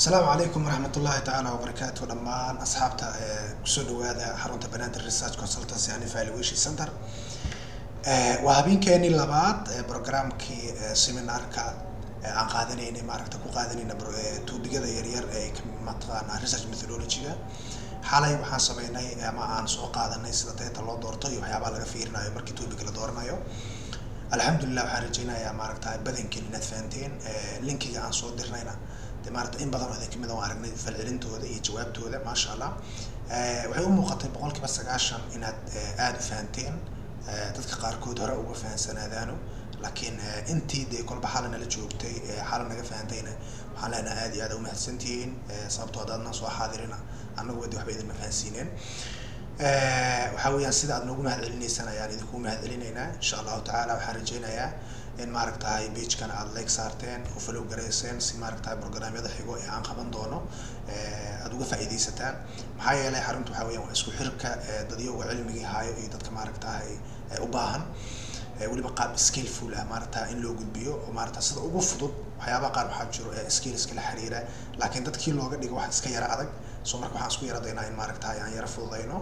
asalaamu calaykum waraxmat ullahi tacaala wabarakaatu dhammaan asxaabta kusoo dhawaada xarunta banaadir research consultancy and evaluation center waa habeenkeenii labaad programkii seminarka aan qaadanaynay maaragta ku qaadanayna tuubigada yaryar ee mataqaana research methodology-ga xalay waxaan sameynay ama aan soo qaadanay sida data loo doorto iyo waxyaabaha laga fiirinayo markii tuubiga la dooranayo alxamdulilah waxaan rajeynayaa maaragta badankiin inaad fahanteen linkiga aan soo dirnayna de maarata in badan oo idin kamid aan aragnay falcelintooda iyo jawaabtooda maasha allah waxay u muuqatay boqol kiiba sagaashan inaad aada u fahanteen dadka qaarkood hore uga fahansanaadaano laakiin intii dee kolba xala nala joogtay xala naga fahantayna waxaan leenaha aad iyo aad umahadsantihiin sababtoo adaadna soo xaadirina annagu wadi waxba idinma fahansiineen waxaa weeyaan sida aad noogu mahad celinaysaan ayaan idinku mahad celinaynaa insha allahu tacaala waxaan rajeynayaa in maaragtahay beijkana aada like saarteen oo follow garayseen si maaragtahay programyada xigo ee aan qaban doono aada uga faa'iidaysataan maxaa yeelay xarunta waxaa weeyaan waa isku xirka dadyoga cilmigii haayo iyo dadka maaragtahay u baahan weliba qaab skillful ah maaragta in loo gudbiyo oo maaragta sida ugu fudud waxyaabaha qaar waxaa jiro ee skillska la xiriira laakiin dadkii looga dhigo wax iska yara adag so marka waxaan isku yaradaynaa in maaragtahay aan yara fududayno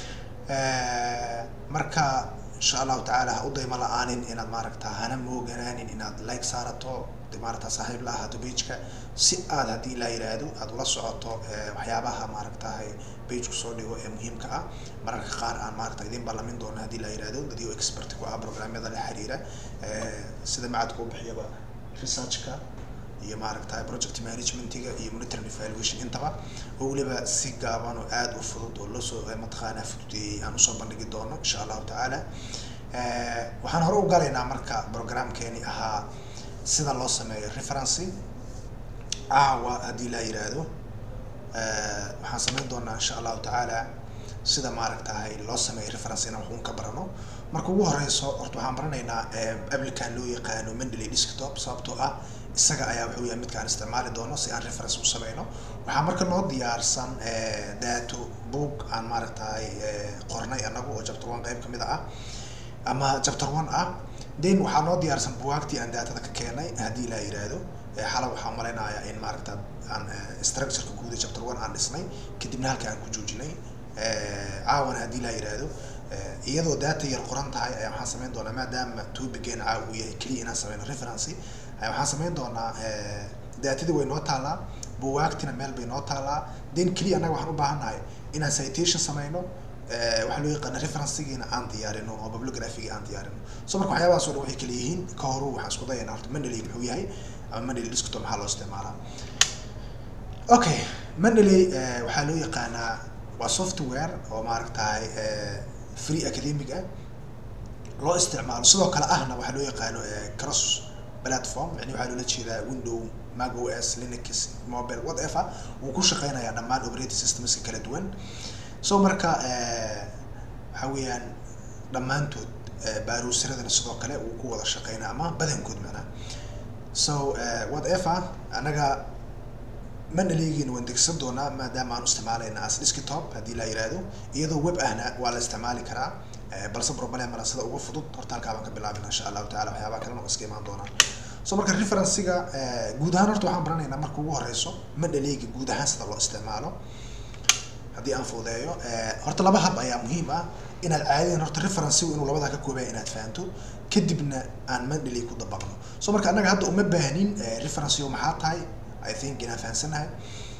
marka insha allahu tacaala ha u dayma la-aanin inaad maaragta hana mooganaanin inaad like saarato de maaragta saaxiib la ahaato beijka si aad haddii la yiraahdo aada ula socoto waxyaabaha maaragtahay beijku soo dhigo ee muhiimka ah mararka qaar aan maaragta idin ballamin doono haddii la yirahdo dadyo expert ku ah programyada la xiriira sida macadka u bixiyaba researchka iyo maaragtahay project managementiga iyo monitoring evaluation intaba oo weliba si gaaban oo aada u fudud oo loosoo mataqaanaa fududeeyey aan usoo bandhigi doono insha allahu tacaala waxaan hore u galaynaa marka programkeeni ahaa sida loo sameeyo referency caawa haddii la yiraahdo waxaan sameyn doonaa insha allahu tacaala sida maaragtahay loo sameeyo referency inaan waxuun ka barano marka ugu horeyso horta waxaan baranaynaa applican loo yaqaano mendeley desktop sababtoo ah isaga ayaa wuxuu yahay midkaan isticmaali doono si aan reference u sameyno waxaa marka noo diyaarsan dato book aan maaragtahay qornay anagu oo chapter one qeyb kamid ah ama chapter one ah then waxaa noo diyaarsan buwaagtii aan datada ka keenay haddii la yiraahdo xala waxaan malaynayaa in maaragta aan structureka guud ee chapter one aan dhisnay kadibna halka aan ku joojinay caawana haddii la yiraahdo iyadoo data yar qoran tahay ayaa waxaan sameyn doonaa maadaama topigeena caawa uu yahay keliya inaan sameyno referency waxaan sameyn doonaa daatadii way noo taalaa buwaagtina meel bay noo taalaa then keliya annaga waxaan u baahannahay inaan citation sameyno waxaa loo yaqaana referencegiina aan diyaarino oo bibliographiga aan diyaarino so marka waxyaabahaas o dhan waxay kala yihiin ka horu waxaan isku dayaynaa horta mendeley muxuu yahay ama mendeley desktop maxaa loo isticmaalaa okay mendeley waxaa loo yaqaanaa waa software oo maaragtahay free academic ah loo isticmaalo sidoo kale ahna waxaa loo yaqaano cross platform yani waxaa loola jeedaa window mac os linux mobile whatever wuu ku shaqeynayaa dhammaan operating systemska kala duwan so marka waxa weeyaan dhammaantood baaruusiradana sidoo kale wuu ku wada shaqeynaa ama badankood macnaha so whatever anaga manaligiina waan degsan doonaa maadaama aan isticmaalayna as desktop haddii la yiraahdo iyadoo web ahna waa la isticmaali karaa balse problem mala sida ugu fudud horta halkaa baan ka bilaabina insha allahu tacala waxyaabaha kalena iska imaan doonaan so marka referencega guud ahaan horta waxaan baranaynaa marka ugu horeyso madhaleyga guud ahaan sida loo isticmaalo haddii aan fududeeyo horta laba hab ayaa muhiim ah inaad caadiyan horta referencegu inuu labadaa ka koobaya inaad fahanto kadibna aan mandhaley ku dabaqno so marka annaga hadda uma baahnin referencego maxaa tahay i think inaan fahansanahay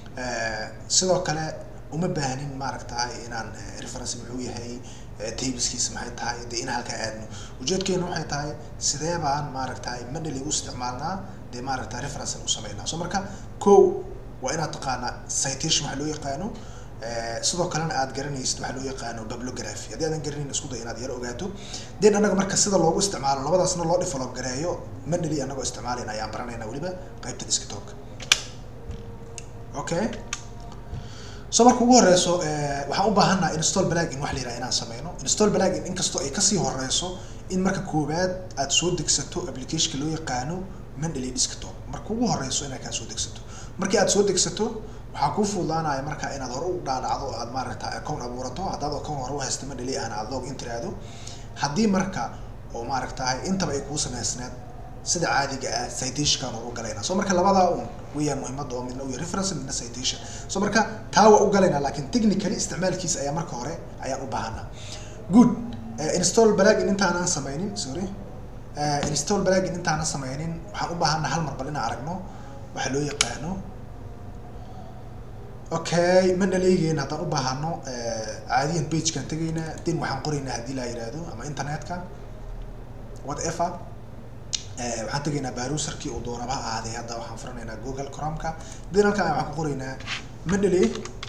sidoo kale uma baahnin maaragtahay inaan reference muxuu yahay tableskiisa maxay tahay dee in halkaa aadno ujeedkeena waxay tahay sidee baan maaragtahay mandhaley u isticmaalnaa dee maaragta reference u sameynaa so marka ko waa inaad taqaanaa citation waxa loo yaqaano sidoo kalena aad garanaysid waxaa loo yaqaano bibliography haddii aadan garanayn isku day inaad yaro ogaato den annaga marka sida loogu isticmaalo labadaasna loo develop gareeyo mandhaley annagoo isticmaalayna ayaan baranayna weliba qaybta desktopka okay so marka ugu horeyso waxaan u baahannaha install plugin wax la yiraha inaan sameyno install plugin inkastoo ay kasii horeyso in marka koowaad aad soo degsato applicationka loo yaqaano mandalay desktop marka ugu horeyso inaad kaa soo degsato markii aad soo degsato waxaa kuu fududaanaya marka inaad hore u dhaadhacdo aad maaragta account abuurato haddaad account hore u haysta mandalay ahna aad log in tiraahdo haddii marka oo maaragtahay intaba ay kuu samaysneed sida caadiga ah citationkaan ugu galaynaa so marka labadaa un weyaan muhiimada oo midna uya reference midna citation so marka taa waa u galaynaa laakiin technically isticmaalkiisa ayaa marka hore ayaan u baahanaa good install balagin intaanan sameynin sorry install balagin intaanan sameynin waxaan u baahanaa hal mar bal inaan aragno waxaa loo yaqaano okay ma dhaleegeyn haddaan u baahano caadiyan pagekaan tegaynaa den waxaan qoraynaa haddii laa yihahdo ama internetka whatever waxaan tegaynaa baruserkii uu doonaba ha ahaaday hadda waxaan furanaynaa google cromka den halkaan waxaan ku qoraynaa mandalay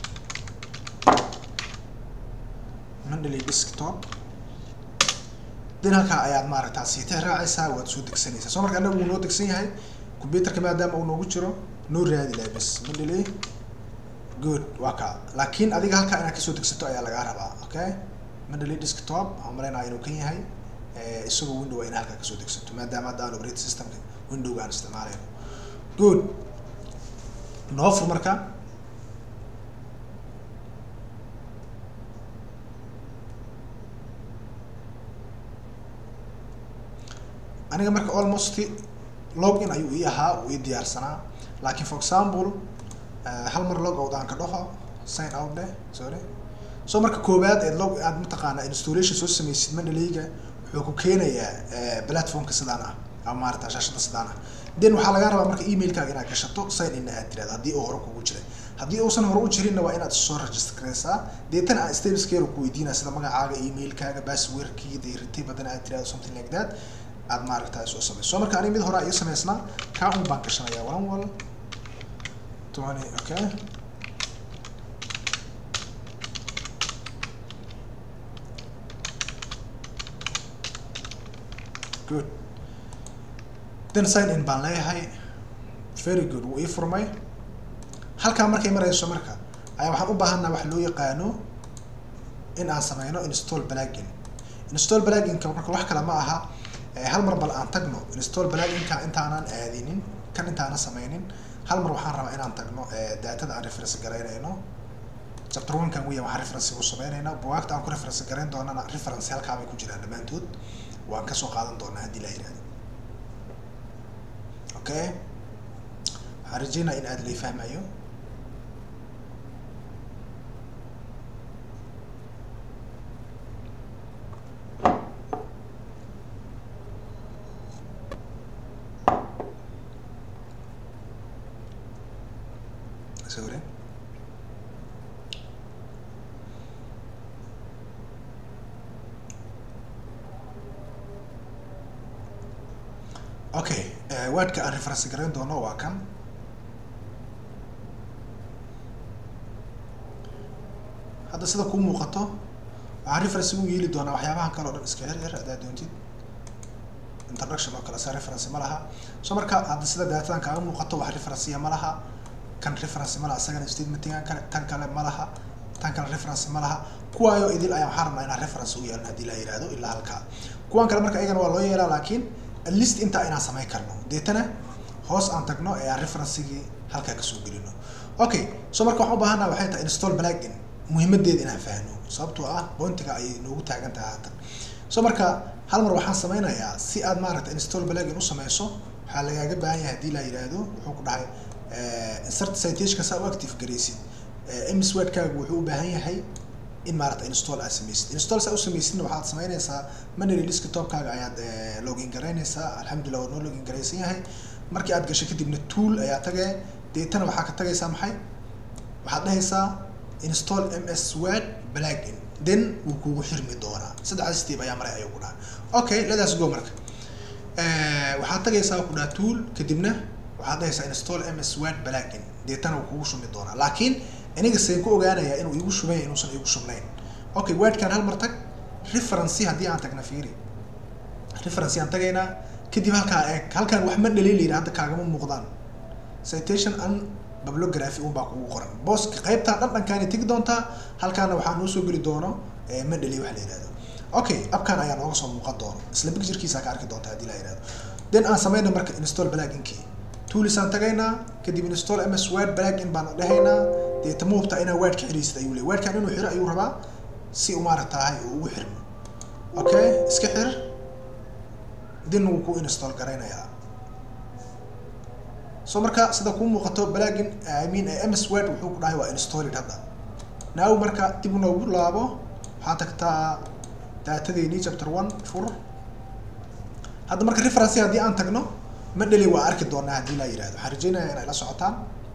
mandalay desktop den halkaa ayaad maaragtaa siitix raacaysaa waad soo degsanaysaa soo marka annaga wuu noo degsan yahay computerka maadaama uu noogu jiro noo raadi lahay bas mandalay good waa ka laakiin adiga halkaa inaad kasoo degsato ayaa lagaa rabaa okay mandalay desktop waxaan malaynaya inuu kan yahay isagoo window in halkaa kasoo degsato maadaama hadda aan operate systemka windowga aan isticmaalayno good noo fur marka aniga marka almost log in ayuu ii ahaa uu ii diyaarsanaa laakiin for example hal mar log out aan ka dhaho sign out dheh sorry so marka koowaad eed log aad mataqaanaa installation soo sameysid mandaleyga wuxuu ku keenayaa platformka sidaan ah ama maarata shaashada sidaan ah then waxaa lagaa rabaa marka emailkaaga inaad gashato sign inna aad tirahdo haddii uu hore kugu jiray haddii uusan hore u jirinna waa inaad soo register garaysaa deetana aan stepskeer ku weydiinaa sida magacaaga emailkaaga passwordkii dee ritay badan aad tirahdo something like that aad maaragta soo sameyso so marka aniga mid hore ii sameysnaa kaa un baan gashanaya one wal twenty okay good then sign in baan leeyahay very good wuu ii furmay halkaa markay marayso marka ayaa waxaan u baahanaa wax loo yaqaano in aan sameyno install plugin install pluginka marka wax kale ma aha hal mar bal aan tagno install pluginka intaanan aadinin kan intaanan sameynin hal mar waxaan rabaa inaan tagno datada aan reference garaynayno chapter one kan weya waxaan reference u sameynayna bugaagta aan ku reference garayn doonana reference halkaa bay ku jiraan dhammaantood waan kasoo qaadan doonaa haddii la yihahdo okay waxaan rajeynaa in aad lay fahmayo sorry okay waadka aan reference garayn doono waa kan hadda sida kuu muuqato waxaan reference ugu yeeli doonaa waxyaabahan kale o dhan iska xir xir haddaad doontid introduction oo kale sa reference ma laha so marka hadda sida daatadan kaaga muuqato wax referencya ma laha kan reference ma laha isagana statementingan kale tan kale ma laha tan kale reference ma laha kuwaayo idil ayaa waxaan rabnaa inaan reference u yeelno haddii la yihahdo ilaa halkaa kuwan kale marka iyagana waa loo yeelaa laakiin at least intaa inaan samayn karno deetana hoos aan tagno ee aan referencigii halkaa kasoo gelino okay so marka waxaan u baahanaa waxay tahay install plugin muhiimadeeda inaan fahno sababtoo ah pointiga ayay noogu taagan tahay haatan so marka hal mar waxaan sameynayaa si aad maaragta install plugin u sameyso waxaa lagaaga baahan yahay haddii la yidhaahdo wuxuu ku dhahay insert citationka saa u active garaysid mswordkaagu wuxuu u baahan yahay in maaragta install aad sameysid install saa u sameysidna waxaad sameynaysaa manually desktopkaaga ayaad login garaynaysaa alxamdulillah waa noo login garaysan yahay markii aad gasho kadibna tool ayaa tagay deetana waxaa ka tagaysaa maxay waxaad dhahaysaa install ms word plugin then wuu kugu xirmi doonaa saddexdaas step ayaa maray ayuu ku dhaha okay letaas go marka waxaad tagaysaa ku dhaha tool kadibna waxaad dhahaysaa install ms word plugin deetana wuu kugu shubmi doonaa laakiin aniga seen ku ogaanayaa inuu igu shubay inuusan igu shubnayn okay wordkan hal mar tag referency haddii aan tagna fiiri referency aan tagaynaa kadib halkaa eeg halkaan wax ma dhaliil yidhi hadda kaagama muuqdaan citation and bibliography un baa kugu qoran booska qaybtaa dhan dhankaani tegi doontaa halkaana waxaa noo soo geli doono ma dhaliil wax la yihahdo okay abkan ayaa nooga soo muuqan doono isla picturekiisa ka arki doonta haddii la yihahdo then aan sameyna marka install pluginkii toolisaan tagaynaa kadib install ms word plugin baan dhahaynaa deeta ma hubtaa inaa wordka xiraysid ayuu leey wordkan inuu xiro ayuu rabaa si u maaragtahay uu ugu xirmo okay iska xir then wuu ku install garaynayaa so marka sida kuu muuqato balagin i mean ms word wuxuu ku dhahay waa installed hadda now marka dib noogu laabo waxaa tagtaa daatadeeni chapter one fur hadda marka reference haddii aan tagno madheli waa arki doonaa haddii laa yihahdo waxaan rajeynaya inay la socotaan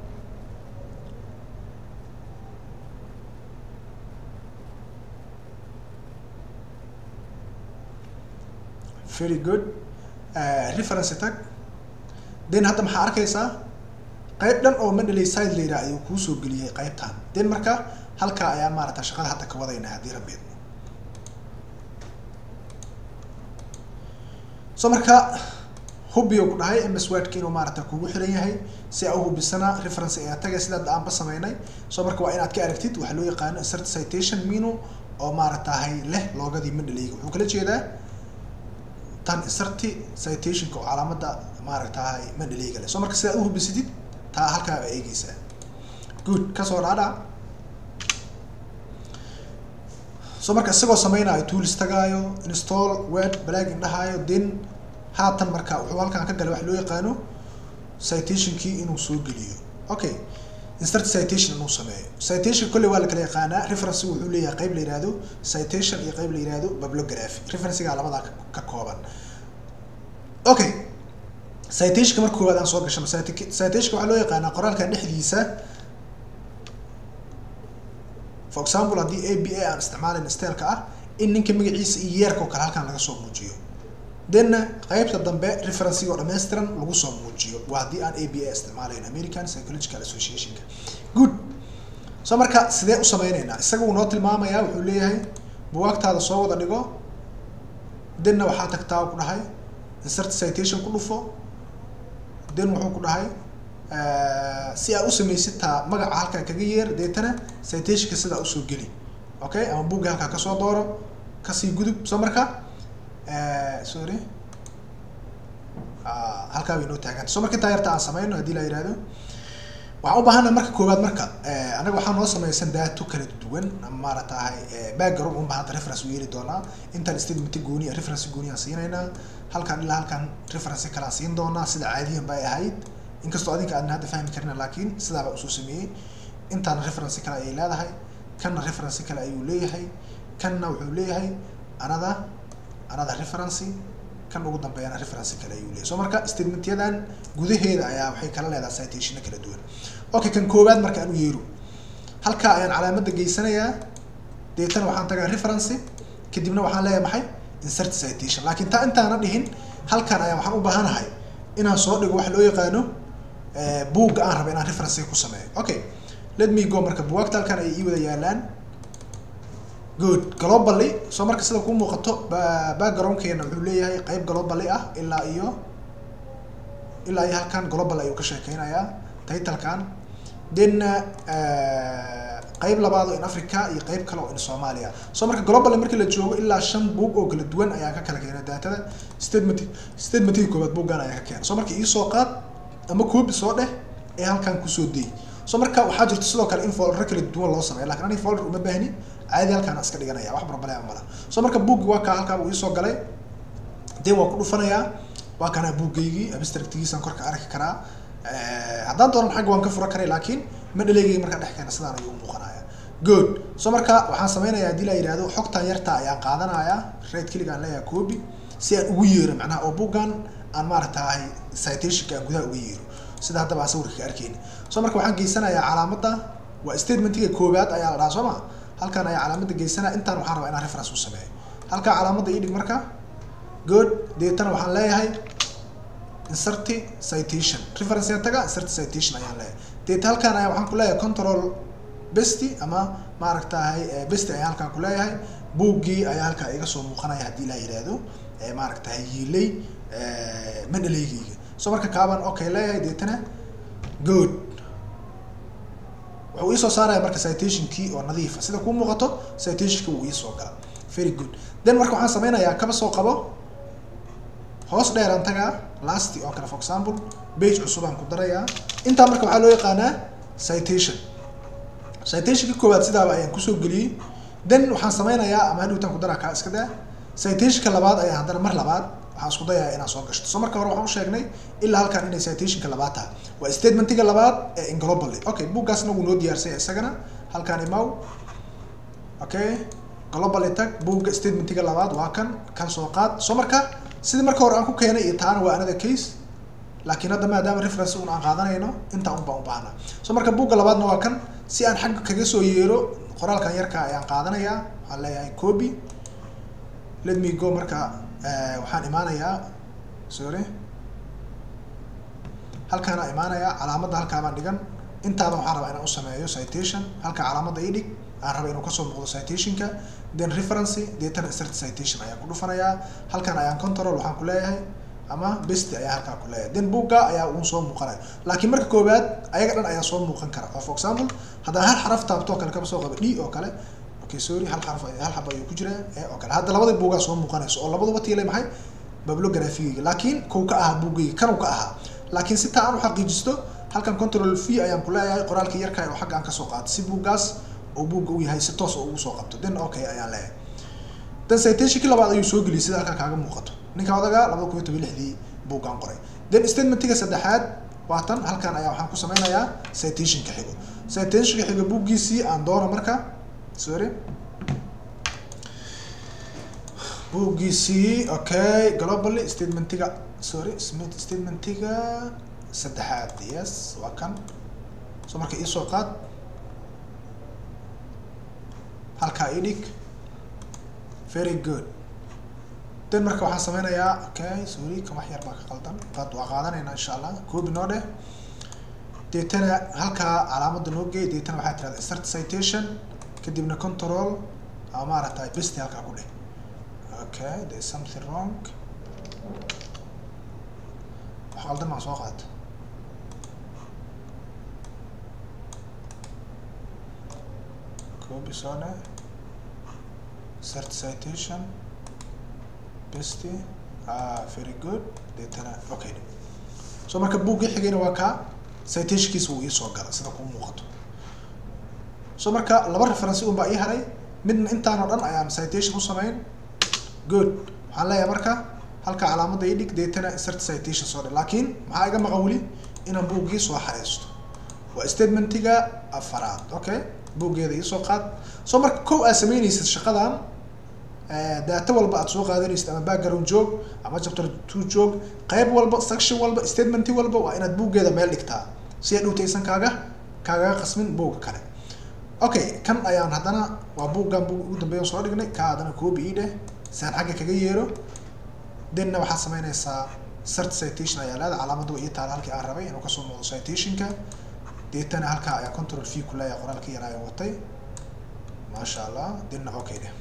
very good reference tag then hadda maxaa arkaysaa qayb dhan oo madhelay side layidhaha ayuu kuusoo geliyay qaybtan then marka halkaa ayaan maarata shaqada hadda ka wadayna haddii rabeedno so marka hubiyo ku dhahay ms wordka inuu maarata kugu xiran yahay si a uhubisana reference ayaa tagay sidaa aanba sameynay so marka waa inaad ka aragtid waxaa loo yaqaano insert citation minu oo maaratahay leh loogadii madhalayga wuxuu kala jeedaa tan insarti citationka oo calaamada maaragtahay madhalayga leh so marka sidaad uhubisatid taa halkaa baa eegeysaa good kasoo dhaadha so marka isagoo sameynaayo tools tagaayo install word balagin dhahaayo then haatan marka wuxuu halkaan ka galay waxa loo yaqaano citationkii inuu soo geliyo okay insert citation inuu sameeyo citation kolley waa la kala yaqaanaa reference wuxuu leeyahay qayb la yihahdo citation iyo qayb la yihahdo bibliography referencega labadaa ka kooban okay citationka marka koowaad aan soo gashano citationka waxaa loo yaqaanaa qoraalkan dhexdiisa for example haddii a b a aan isticmaalayn styleka ah in ninka magaciisa iyo yeerka oo kale halkaan laga soo muujiyo thenna qaybta dambe referencega oo dhammaystiran lagu soo muujiyo waa haddii aan a b a isticmaalayn american psychological associationka good so marka sidee u sameyneynaa isaga uu noo tilmaamayaa wuxuu leeyahay buwaagtaada soo wada dhigo thenna waxaa tagtaa ku dhahay insert citation ku dhufo then wuxuu ku dhahay si aad u samaysid taa magaca halkaa kaga yeer deetana citationka sidaa usoo geli okay ama buugga halkaa kasoo dooro kasii gudub so marka sorry halkaa bay noo taaganta so marka intaa yarta aan sameyno haddii la yihahdo waxaan u baahana marka koowaad marka anaga waxaa noo sameysan daato kala duwan maaratahay background un baa hadda reference u yeeli doonaa intaan statement gooni reference gooni aan siinaynaa halkaan ilaa halkaan reference kale aan siin doonaa sida caadiyan bay ahayd inkastoo adinka aadna hadda fahmi karina laakiin sidaaba usoo sameeyey intaana reference kale ayay leedahay kanna reference kale ayuu leeyahay kanna wuxuu leeyahay anada anada referency kan ugu dambeeyana reference kale ayuu leeyahay so marka statementyadan gudaheeda ayaa waxay kala leedahay citationna kala duwan okay kan koowaad marka aan u yeero halkaa ayaan calaamada geysanayaa deetana waxaan tagaa referency kadibna waxaan leeyahay maxay insert citation laakiin taa intaana dhihin halkan ayaa waxaan u baahanahay inaan soo dhigo waxa loo yaqaano buugga aan raba inaan reference ku sameeyo okay let me go marka buwaagta halkan ay ii wada yaalaan good globally soo marka sida kuu muuqato backgroundkeena wuxuu leeyahay qayb globally ah ilaa iyo ilaa iyo halkan global ayuu ka sheekeynayaa titlekan then qayb labaad oo in africa iyo qayb kale oo in soomaaliya soo marka globally markii la joogo ilaa shan buug oo kala duwan ayaa ka kala keena daatada statement statementkii koobaad buuggan ayaa ka keena soo marka iisoo qaad ama koobi soo dheh ee halkan kusoo dey so marka waxaa jirta sidoo kale in folder kala duwan loo sameeyo lakin aniga folder uma baahni caadi halkaan iska dhiganaya wax problem mala so marka buuggi waa kaa halkaa uu iisoo galay dee waa ku dhufanayaa waa kanaa buuggaygii abstractgiisaan korka arki karaa haddaan doonan xagga waan ka fura karay laakiin madhaleygayga markaa dhex keena sidaan ayuu umuuqanaya good so marka waxaan sameynaya haddii la yidhahdo xogtan yarta ayaan qaadanayaa right keligaan leeyahay copy si aan ugu yeero macnaha oo buuggan aan maaragtahay citationka aan gudaha uga yeero sida haddaba aan sawirka ka arkeyni so marka waxaan geysanayaa calaamadda waa statementiga koowaad ayaa la dhahaa soo ma halkan ayaa calaamadda geysanaya intaan waxaan rabaa inaan reference u sameeyo halkaa calaamadda ii dhig marka good deetana waxaan leeyahay insert citation reference aan taga insert citation ayaan leeyahay deeta halkaan ayaa waxaan ku leeyahay control besty ama maaragtahay besty ayaan halkaan ku leeyahay buuggii ayaa halkaa iga soo muuqanaya haddii la yidhaahdo maaragtahay yiilay madhaleygayga so marka kaabaan okay leeyahay deetana good wuxuu iisoo saaraya marka citationkii oo nadiifa sida kuu muuqato citationki wuu iisoo gala very good then marka waxaan sameynayaa kaba soo qabo hoos dheeraan tagaa lasty oo kale for example bage cusubaan ku darayaa intaa marka waxaa loo yaqaanaa citation citationka koowaad sidaaba ayaan kusoo geliyey then waxaan sameynayaa ama hadhowtaan ku daraa kaa iska daa citationka labaad ayaan haddana mar labaad waxaan isku dayayaa inaan soo gashto so marka hore waxaan u sheegnay ilaa halkan inay citationka labaad tahay waa statementiga labaad ee inglobally okay buuggaasna wuu noo diyaarsanya isagana halkan imaw okay globally tag buugga statementiga labaad waa kan kan soo qaad so marka sidii marka hore aan ku keenay iyo taana waa another case laakiin hadda maadaama reference un aan qaadanayno intaa un baan u baahnaa so marka buugga labaadna waa kan si aan xagga kaga soo yeero qoraalkan yarka ayaan qaadanayaa waxaan leeyahay copy let me go marka waxaan imaanayaa sorry halkaana imaanayaa calaamadda halkaabaan dhigan intaaba waxaan rabaa inaan u sameeyo citation halka calaamadda ii dhig aan raba inuu kasoo muuqdo citationka then referency deetana insert citation ayaan ku dhufanayaa halkan ayaan control waxaan ku leeyahay ama best ayaa halkaa ku leeyahay then buugga ayaa uun soo muuqanaya laakiin marka koowaad ayaga dhan ayaa soo muuqan kara oo for example haddaan hal xaraf taabto oo kale kaba soo qaba d oo kale okay sorry hal xaraf hal xaba ayuu ku jiraa ee oo kale hadda labada buugaa soo muuqanayso oo labaduba tiilay maxay bibliographiga laakiin kow ka ahaa buuggayga kanuu ka ahaa laakiin si taa aan u xaqiijisto halkan control v ayaan ku leeyahay qoraalka yarka oo xagga aan kasoo qaato si buuggaas oo buugga u yahay si toos oo ugu soo qabto then okay ayaan leeyahay then citationkii labaad ayuu soo geliyay sida halkan kaaga muuqato ninka odaga labada kun iyo toban lixdii buuggaan qoray then statementiga saddexaad waa tan halkan ayaa waxaan ku sameynayaa citationka xigo citationka xigo buuggiisii aan doono marka sorry buuggiisii okay globally statementiga sorry statementiga saddexaad yes waa kan so marka iisoo qaad halkaa ii dhig very good then marka waxaan sameynayaa okay sorry kan wax yar baa ka qaldan qad waa qaadanaynaa insha allah copy noo dheh deetana halkaa calaamadda noo geey deetana waxaa tirahda start citation kadibna control ama maaragtay besti halkaa ku dheh okay there is something wrong wax qaldan maa soo qaata copy soo dheh start citation besti ah very good deetana okay so marka buuggii xigayna waa kaa citationkiisa wuu iisoo gala sida kuu muuqato so marka laba referency un baa ii haray midna intaan oo dhan ayaan citation u sameyn good waxaan leeyahay marka halka calaamadda ii dhig deetana insert citation soo dhe laakiin maxaa iga maqan weli inaan buuggii soo xareysto waa statementiga afaraad okay buuggeeda iisoo qaad so marka kow aad sameynaysid shaqadan data walba aad soo qaadanaysid ama background joog ama chapter two joog qayb walba section walba statementi walba waa inaad buuggeeda meel dhigtaa si ay dhowtaysan kaaga kaagaga qasmin buugga kale okay kan ayaan haddana waa buuggan buug ugu dambeeyan soo dhignay ka haddana copy ii dheh si aan xagga kaga yeero denna waxaad sameynaysaa cert citation ayaa leeda calaamadda waa ii taala halkii aan rabay inuu kasoo muuqdo citationka deetana halkaa ayaa control v ku leeyahay qoraalka yar ayaan watay maasha allah denna okay dheh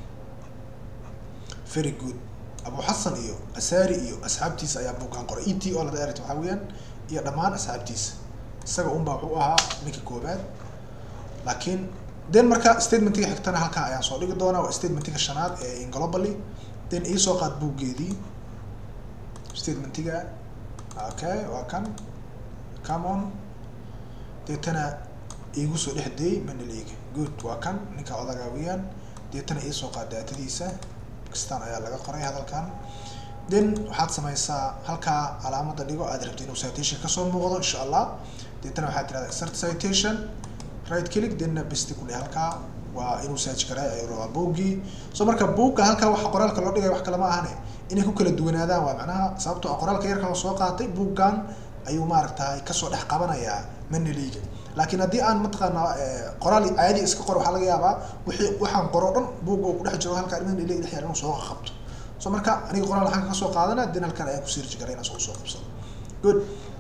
very good abu xasan iyo asari iyo asxaabtiisa ayaa buuggan qoray e t o lada erit waxaa weeyaan iyo dhammaan asxaabtiisa isaga unbaa wuxuu ahaa ninka koobaad laakiin then marka statementiga xigtana halkaa ayaan soo dhigi doonaa waa statementiga shanaad ee inglobally then iisoo qaad buuggeedii statementiga okay waa kan come on deetana iigu soo dhex deey manaliga good waa kan ninka odagaa weeyaan deetana iisoo qaad daatadiisa kistan ayaa laga qoray hadalkan then waxaad sameysaa halkaa calaamadda dhigo aad rabti inuu citation kasoo muuqdo insha allah deetana waxaad tirahdaa insert citation right click denna besti ku dheh halkaa waa inuu search garay ayuu rabaa buuggii so marka buugga halkaa waxa qoraalka loo dhigay wax kale ma ahane inay ku kala duwanaadaan waa macnaha sababtoo ah qoraalka yarka oo soo qaatay buuggan ayuu maaragtay kasoo dhex qabanayaa manaliga laakiin haddii aan mataqaanaa qoraal caadi iska qor waxaa laga yaabaa wixii waxaan qoro dhan buugga uu kudhex jiro halkaa manaliga dhex yaal inuu soo qabto so marka aniga qoraal waxaan kasoo qaadana den halkan ayaan ku search garay inaan soo soo qabsado good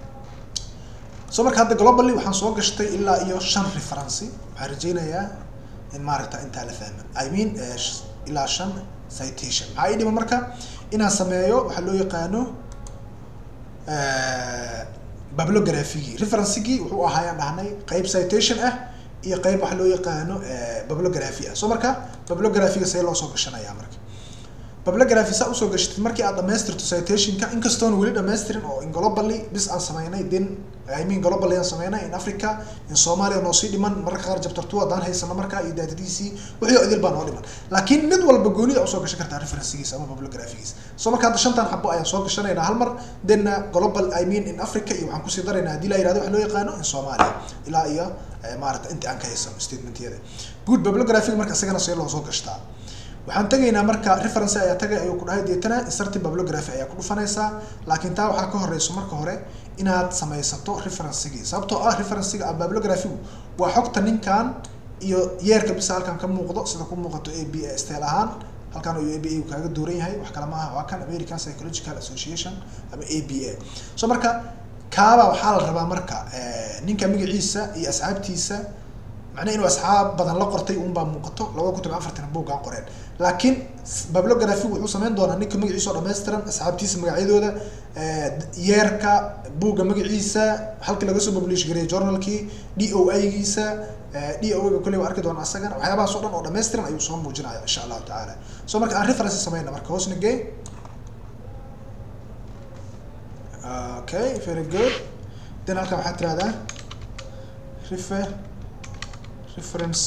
so marka hadda globally waxaan soo gashtay ilaa iyo shan referency waxaan rajaynayaa in maaragta intaa la fahma i mean ilaa shan citation maxaa ii dhiman marka inaan sameeyo waxaa loo yaqaano bibliography referencegii wuxuu ahaayaan dhahnay qayb citation ah iyo qayb waxa loo yaqaano bibliography ah so marka bibliographyga see loo soo gashanayaa marka bibliography saa usoo gashatid markii aad dhamaystirto citationka inkastoona weli dhamaystirin oo inglobally bis aan sameynay then i mean global ayaan sameynaa in africa in soomaaliya noo sii dhiman mararka qaar chapter two haddaan haysano markaa iyo daatadiisii wixii oo idil baa noo dhiman laakiin mid walba goonida usoo gashan kartaa referencegiisa ama bibliographigiisa so marka hadda shantan xabo ayaan soo gashanaynaa hal mar denna global i mean in africa iyo waxaan kusii daraynaa haddii la yirahdo wax loo yaqaano in soomaaliya ilaa iyo maarata inta aan ka haysano statementyada good bibliographiga marka isagana see loo soo gashtaa waxaan tegaynaa marka reference ayaa tagay ayuu ku dhahay deetana inserting bibliography ayaa ku dhufanaysaa laakiin taa waxaa ka horeyso marka hore inaad samaysato referencegii sababtoo ah referencega a bibliographigu waa xogta ninkan iyo yeerka bisa halkan ka muuqdo sida ku muuqato a b a style ahaan halkan uu a b a kaaga dooran yahay wax kale maaha waa kan american psychological association ama a b a so marka kaaba waxaa la rabaa marka ninka magaciisa iyo asxaabtiisa macnaha inuu asxaab badan la qortay unbaa muuqato labada kun toban afartan buuggaan qoreen laakiin bibliography wuxuu sameyn doonaa ninka magaciisa oo dhammaystiran asxaabtiisa magacyadooda yeerka buugga magaciisa halkii laga soo publish gareeyay journalkii d o i giisa d o ga kolley waa arki doona asagana waxyaabahaas oo dhan oo dhammaystiran ayuu soo muujinaya insha allahu tacaala so marka aan reference sameyna marka hoosna gee okay very good then halkan waxaad tirahdaa refer reference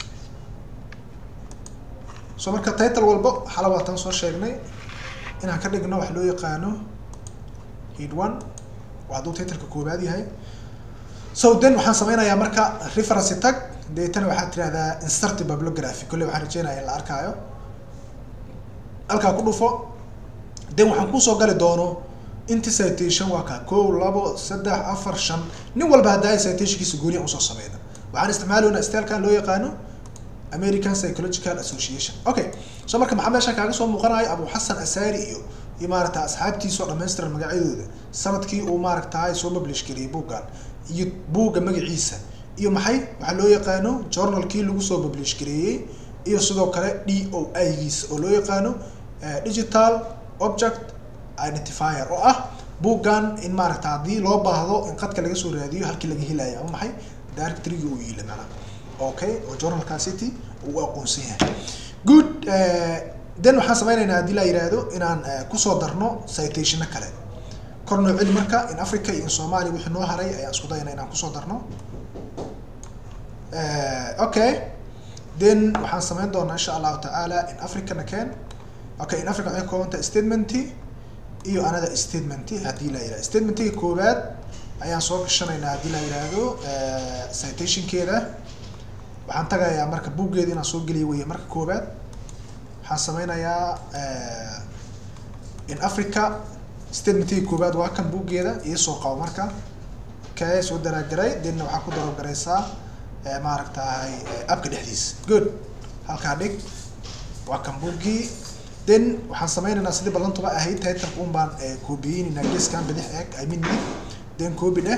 so marka title walba xala waatan soo sheegnay inaan ka dhigno wax loo yaqaano head one waa hadduu titleka koobaad yahay so then waxaan sameynayaa marka reference tag deetana waxaad tirahdaa insert bibliography kolley waxaan rajeynaya in la arkaayo halkaa ku dhufo then waxaan kusoo gali doono inti citation waa kaa kow labo saddex afar shan nin walba haddaa citationkiisa gooniya usoo sameyna waxaan isticmaaloynaa stylekan loo yaqaano american psychological association okay so marka maxaa meeshaan kaaga soo muuqanayo abu xasan asari iyo iyo maaragta asxaabtiisa oo dhamaystiran magacyadooda sanadkii uu maaragtahay soo publish gariyay buuggan iyo buugga magaciisa iyo maxay waxaa loo yaqaano journalkii lagu soo publish gareeyey iyo sidoo kale d o i giisa oo loo yaqaano digital object identifier oo ah buuggan in maaragta haddii loo baahdo in qadka laga soo raadiyo halkii laga helayo ama maxay directoryga uu yiila macnaha okay oo journalka city uu aqoonsan yahay good then waxaan sameynaynaa haddii la yihahdo inaan kusoo darno citationa kale kor noo celi marka in africa iyo in soomaaliya wixii noo haray ayaan isku dayana inaan kusoo darno okay then waxaan sameyn doonaa insha allahu tacaala in africa nakeen okay in africa waxay kooban tahay statementy iyo another statementy haddii la yihahdo statementiga koowaad ayaan soo gashanaynaa haddii la yidhaahdo citationkeeda waxaan tagayaa marka buuggeeda inaan soo geliyo weye marka koowaad waxaan sameynayaa in africa statementiga koowaad waa kan buuggeeda iisoo qabo marka kee soo daraagaray denna waxaa ku darogaraysaa maaragtahay abka dhexdiisa good halkaa dhig waa kan buuggii then waxaan sameynaynaa sidii ballantuba ahayd titleka un baan koobiyeynaynaa geeskan bidix eeg i mean then copy dheh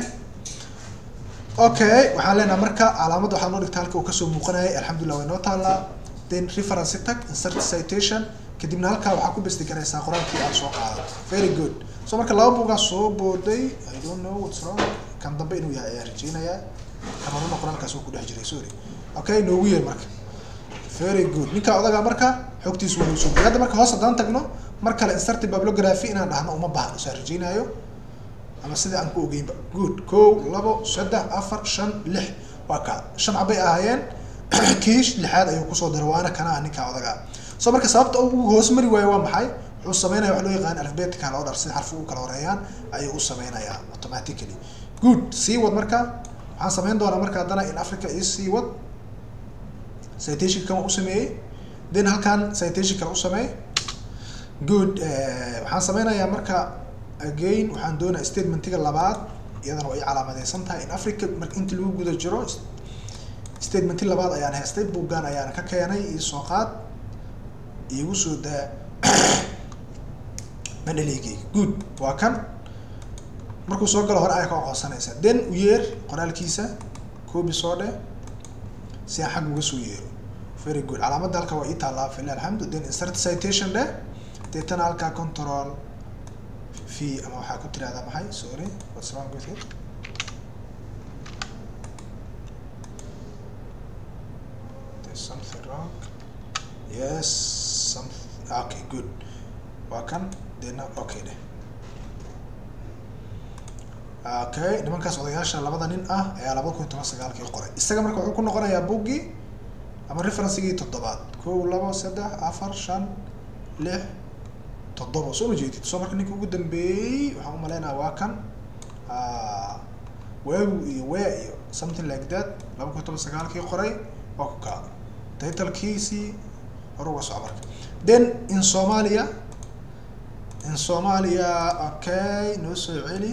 okay waxaan leenaha marka calaamadda waxaa noo dhigta halka uu kasoo muuqanayay alxamdulillah way noo taalaa then reference tag insert citation kadibna halkaa waxaa ku besti garaysaa qoraalkii aad soo qaado very good so marka laba buugaa soo booday i don't know what's wrong kan dambe inuu yahay ayaan rajeynayaa kan horena qoraalkaas uu ku dhex jiray sorry okay noogu yeer marka very good ninka odagaa marka xogtiisu waa noo soo hadda marka hoos haddaan tagno mar kale insert bibliography inaan dhahno uma baahno saan rajeynaayo ama sida aan ku ogeynba good kow labo saddex afar shan lix waa kaa shan cabay ahaayeen kiish lixaad ayuu kusoo daray waana kanaa ninkaa odagaa so marka sababta uu hoos mari waayo waa maxay wuxuu sameynaya wax loo yaqaan alphabetical order sida xarfi u kala horeeyaan ayuu u sameynayaa automatically good sii wad marka waxaan sameyn doonaa marka haddana in africa iyo sii wad citation kan u sameeyey then halkan citation kale u sameey good waxaan sameynayaa marka again waxaan doonaa statementiga labaad iyadana way calaamadeysan tahay in africa marka inta lagu guda jiro statementi labaad ayaan haystay buuggan ayaan ka keenay iyo soo qaad iigu soo daa mandhaleygeyga good waa kan markuu soo galo hore ayaa ka aqoonsanaysa then u yeer qoraalkiisa coobi soo dheh si aan xag uga soo yeero very good calaamadda halka waa ii taallaa fila alxamdu then insert citation dheh deetana halkaa control v ama waxaa ku tirahdaa maxay sorry what's wrong with it there's something wrong yes something okay good waa kan dena okay dheh okay nimankaas odayaasha labada nin ah ayaa laba kun iyo toban sagaalkii qoray isaga marka wuxuu ku noqonayaa buggii ama referencigii toddobaad kow labo saddex afar shan lix toddoba soo ma jeedid soo marka ninka ugu dambeeyey waxaan u maleynayaa waa kan waagu iyo wea iyo something like that laba kun iyo toban sagaalkii qoray waa ku kaa titlkiisii hore uga soco marka then in somalia in somalia okay noo soo celi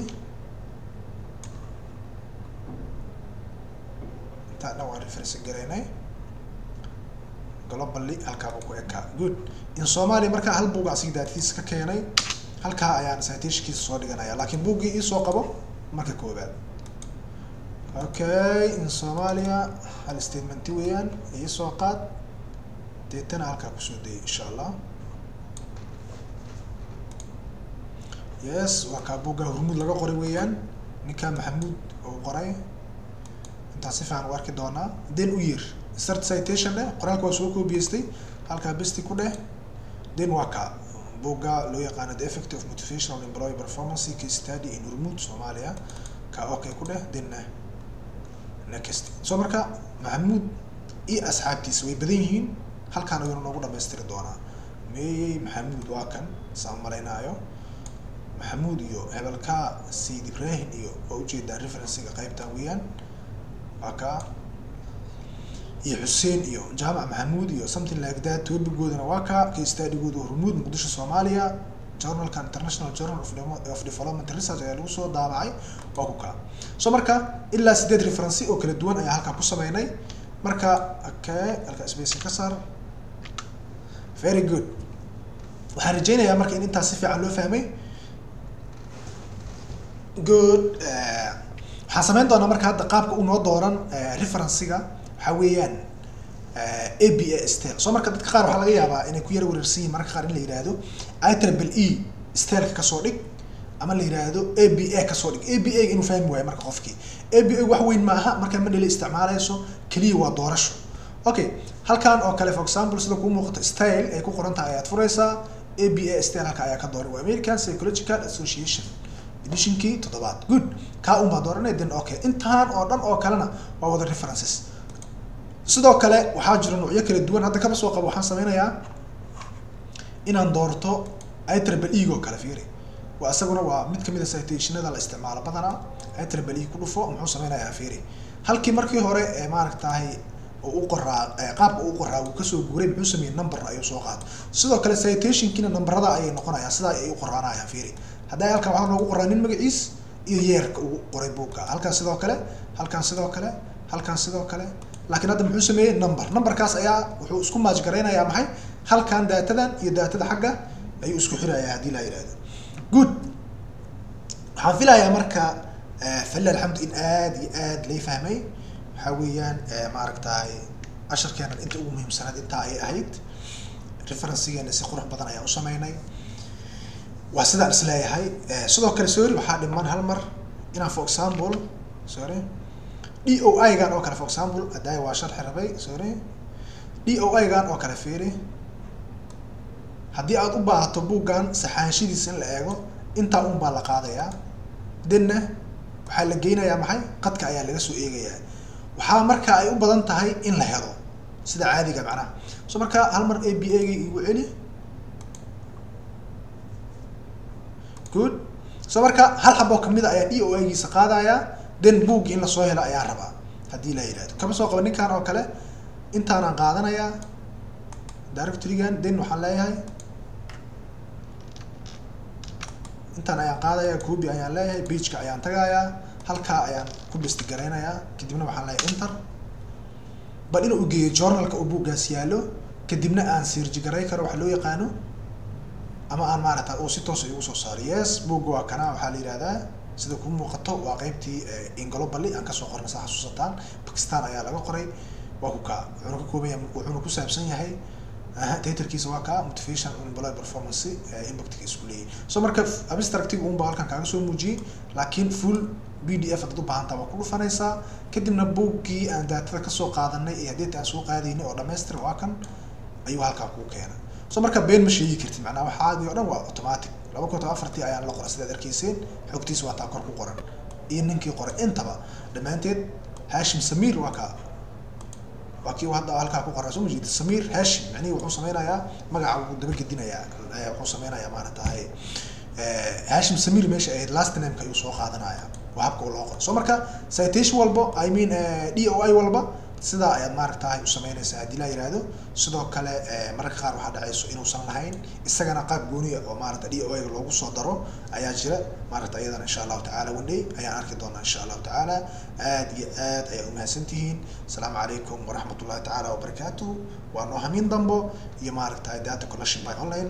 intaa dhan waan reference garaynay globally halkaa buu ku ekaa good in somalia markaa hal buug asigi daatadiisa ka keenay halkaa ayaan citationkiisa soo dhiganaya laakiin buuggii iisoo qabo marka koobaad okay in somalia hal statementi weeyaan iisoo qaad deetana halkaa kusoo dayay insha allah yes waa kaa buugga hurmud laga qoray weeyaan ninkaa maxamuud oo qoray intaan si fiican u arki doonaa then u yeer start citation dheh qoraalka waa soo koobiyeystay halkaa besti ku dheh then waa kaa buugga loo yaqaano the effect of motivational employee performance case study in hurmud somalia kaa okay ku dheh then next so marka maxamuud iyo asxaabtiisa way badan yihiin halkaan ayuuna noogu dhamaystiri doonaa meeyey maxamuud waa kan saan malaynaayo maxamuud iyo hebelka sayid ibrahim iyo waa ujeedaa referencega qaybtan weeyaan waa kaa iyo xuseen iyo jaamac maxamuud iyo something like that topigoodana waa kaa kastaadigooda hormuud muqdisho soomaaliya journalka international journal of, of development research ayaa lagu soo daabacay waa ku kaa so marka ilaa sideed referency oo kala duwan ayaa halkaa ku sameynay marka okay halka space ka saar very good waxaan rajeynayaa marka in intaas si fiican loo fahmay good waxaan sameyn doonaa marka hadda qaabka unoo dooran referencega waxaa weeyaan a b a stel soo marka dadka qaar waxaa laga yaabaa inay ku yara wareersan yihin mararka qaar in la yihahdo i triple e stelka kasoo dhig ama la yihahdo a b a kasoo dhig a b a inuu fahmi waayo marka qofkii a b a wax weyn ma aha markaa manila isticmaaleyso keliya waa doorasho okay halkan oo kale for example sida kuu muuqato style ay ku qoran tahay ayaad fureysaa a b a style halka ayaa ka dooran waa american psychological association editionkii toddobaad good kaa un baa dooranay then okay intaan oo dhan oo kalena waa wada references sidoo kale waxaa jira noocyo kala duwan hadda kaba soo qabo waxaan sameynayaa inaan doorto itriple e oo kale fiiri waa isaguna waa mid kamid a citationada la isticmaalo badanaa itriple e ku dhufo muxuu sameynayaa fiiri halkii markii hore ee maaragtahay u qoraa qaabka uu qoraa uu kasoo guuray muxuu sameeyey number ayuu soo qaatay sidoo kale citationkiina numberada ayay noqonayaan sidaa ay u qoraanayaan fiiri hadda halkan waxaa noogu qoraa nin magaciis iyo yeerka uu qoray buugga halkan sidoo kale halkan sidoo kale halkan sidoo kale laakiin hadda muxuu sameeyey number numberkaas ayaa wuxuu isku maaj garaynayaa maxay halkan daatadan iyo daatada xagga ayuu isku xirayaa haddii la yidhahdo good waxaan filayaa marka falila alxamdu in aad iyo aad lay fahmay waxaa weeyaan maaragtay casharkeenan inta ugu muhiimsanayd intaa ayay ahayd referencegeena si qurux badan ayaan u sameynay waa sidaan is leeyahay sidoo kale sorry waxaa dhiman hal mar inaan for example sorry d o i gan oo kale for example haddaay waa sharxi rabay sorry d o i gan oo kale fiiri haddii aad u baahato buuggan saxaanshadiisa in la eego intaa un baa la qaadayaa denna waxaa la geynayaa maxay qadka ayaa laga soo eegayaa waxaa marka ay u badan tahay in la helo sida caadiga macnaha so marka hal mar a b a ga igu celi good so marka hal xaboo kamid a ayaa d o a-giisa qaadaya then boog in lasoo helo ayaa rabaa haddii la yidhahdo kama soo qaba ninkan oo kale intaanaan qaadanayaa directorygan then waxaan leeyahay intaan ayaan qaadaya copy ayaan leeyahay bageka ayaan tagayaa halkaa ayaan ku besti garaynayaa kadibna waxaan leeyahay inter bal inuu geeyo journalka oo buuggaas yaallo kadibna aan sirji garay karo waxa loo yaqaano ama aan maaragta uu si toosa igu soo saaro yes buugga waa kana waxaa la yidhahdaa sida ku muuqato waa qeybtii inglobally aan kasoo qornay saa xasuusataan bakistan ayaa laga qoray waa ku kaa wuxuuna ka kooban yahay wuxuuna ku saabsan yahay titlkiisa waa kaa motivation employee performance impactga isku leeyahay so marka abstractiga un baa halkan kaaga soo muujiyey laakiin full b d f hadad u baahantaa waa ku dhufanaysaa kadibna buuggii aan daatada kasoo qaadanay iyo haddii aan soo qaadaynay oo dhamaystir waa kan ayuu halkaa kuu keena so marka been ma sheegi kartid macnaha waxaadii o dhan waa automatic laba kun toban afartii ayaan la qoray sidaad arkayseen xogtiisa waa taa kor ku qoran iyo ninkii qoray intaba dhammaanteed hashim samir waa ka waa kii hadda halkaa ku qoraa soo majeeda samir hashim macnihi wuxuu sameynayaa magaca wuu dabagedinayaa wuxuu sameynayaa maaratahay hashim samir meesha ahayd last nameka ayuu soo qaadanaya waa habka loo qoro so marka citation walbo i mean d o i walba sidaa ayaad maaragtahay u sameynaysaa haddii la yihahdo sidoo kale mararka qaar waxaa dhacayso inuusan lahayn isagana qaab gooniya oo maarata d o a loogu soo daro ayaa jira maarata iyadana insha allahu tacala one day ayaan arki doonaa insha allahu tacaala aad iyo aad ayaa umahadsan tihiin asalaamu calaykum waraxmat ullahi tacaala wabarakaatuh waa noo hamiin dambo iyo maaragtahay data collection by online